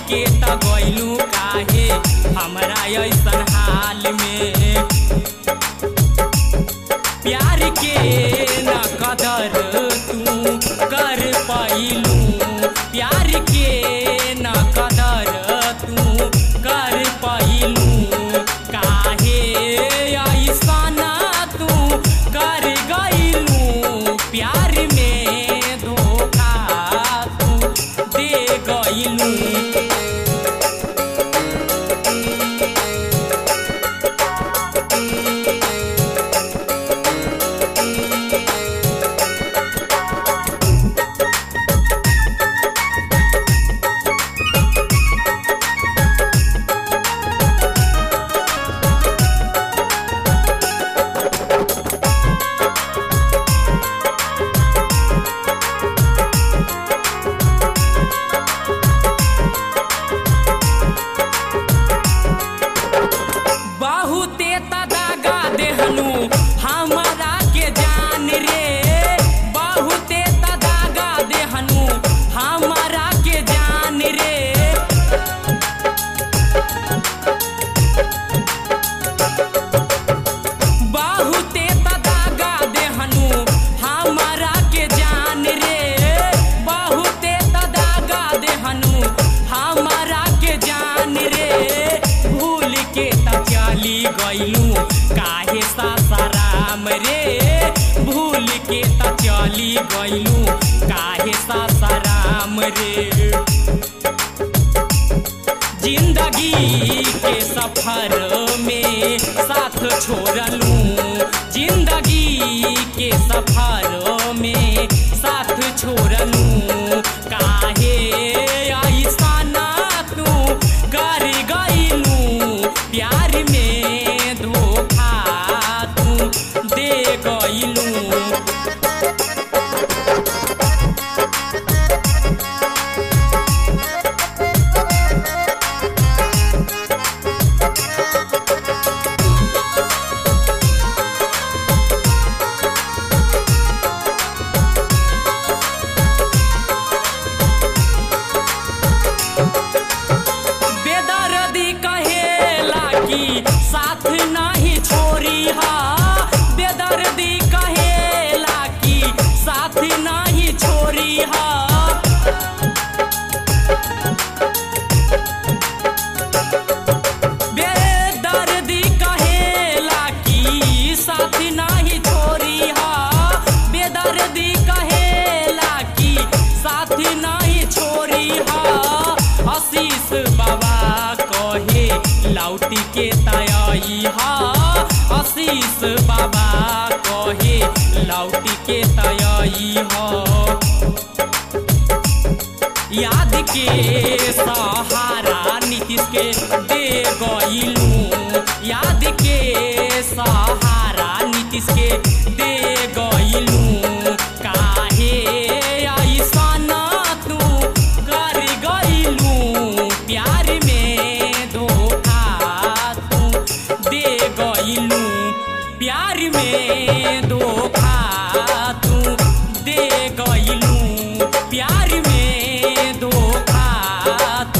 के त गइलू काहे हमरा ऐसन हाल में प्यार के न कदर तू कर पैलू प्यार के न कदर तू कर पैलू काहे ऐसन तू कर गइलू प्यार में धोखा तू दे गइलू बहुते तदागा देहनु हमारा के जान रे बहुते तदागा देहनु हमारा के जान रे बहुते तदागा देहनु हमारा के जान रे बहुते तदागा देहनु हमारा के जान रे भूल के त चली गइलू काहे सासाराम रे भूल के त चली गइलू काहे सासाराम रे जिंदगी के सफर में साथ छोड़लू जिंदगी के सफर में साथ छोड़लू काहे ऐसा तू कर गइलू प्यार में धोखा तू दे गइलू बेदर्दी कहेला कि साथ नहीं छोड़ी हा बेदर्दी कहेला कि साथ नहीं छोड़ी हा बेदर्दी कहेला कि साथ नहीं छोड़ी हा बेदर्दी कहेला कि साथ नहीं छोड़ी हा आशीष बाबा कहे लौटी के तयई हा आशीष बाबा कहे लौटी के तयई हा याद के सहारा नीतीश के दे गइलू याद के सहारा नीतीश के दे गइलू काहे ऐसन तू कर गइलू प्यार में धोखा तू दे गइलू प्यार में धोखा तू दे गइलू प्यार में धोखा